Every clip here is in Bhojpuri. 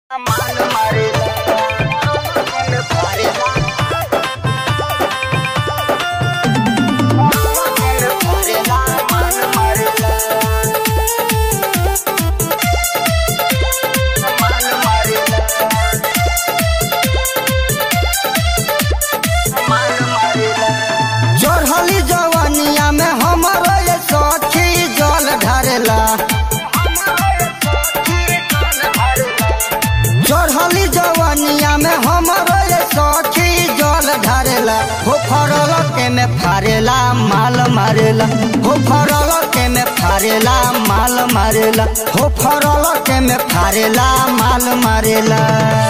मान मारेला मन भरेला मन भरेला मन मारेला मन मारेला मन मारेला चढ़ली जवानिया में हमरो ये सखी जल ढारेला चढ़ली जवानिया में हमरो ये सखी जल ढारेला हो फरल के में फारेला माल मारेला हो फरल के में फारेला माल मारेला हो फरल के में फारेला माल मारेला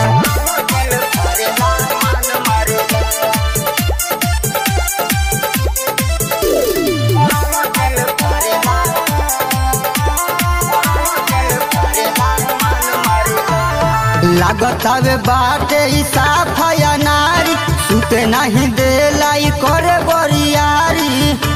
लागत हवे बाटे ई साफया नारी सुते नहीं देला ई करे बरियारी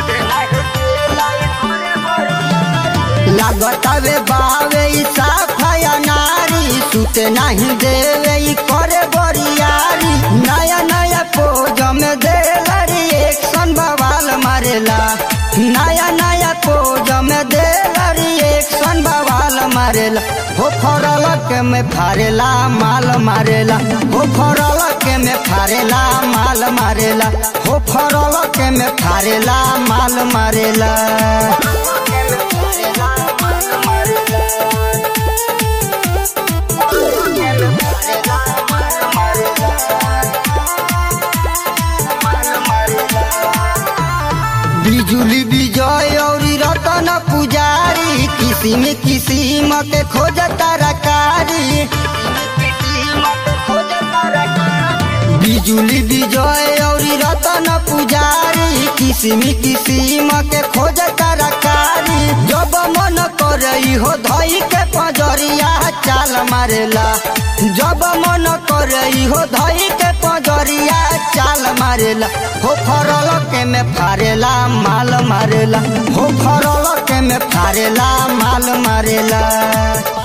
लागत हवे बावे ई साफया नारी सुते नहीं देवे ई करे बरियारी नया नया पोज में देला रिएक्शन बवाल मारेला नया नया पोज में देला रिएक्शन बवाल मारेला हो फरल के में फारेला माल मारेला हो फरल के में फारेला माल मारेला हो फरल के में फारेला माल मारेला बिजुली विजय और रतन पुजारी किसिम किसिम के खोज तरकारी बिजुली विजय और रतन पुजारी किसिम किसिम के खोज तरकारी जब मन करई हो धई के पजरिया चाल मारेला जब मन करई हो धई के पजरिया चाल मारेला हो फरल के में फारेला माल मारेला हो फरल के में फारेला माल मारेला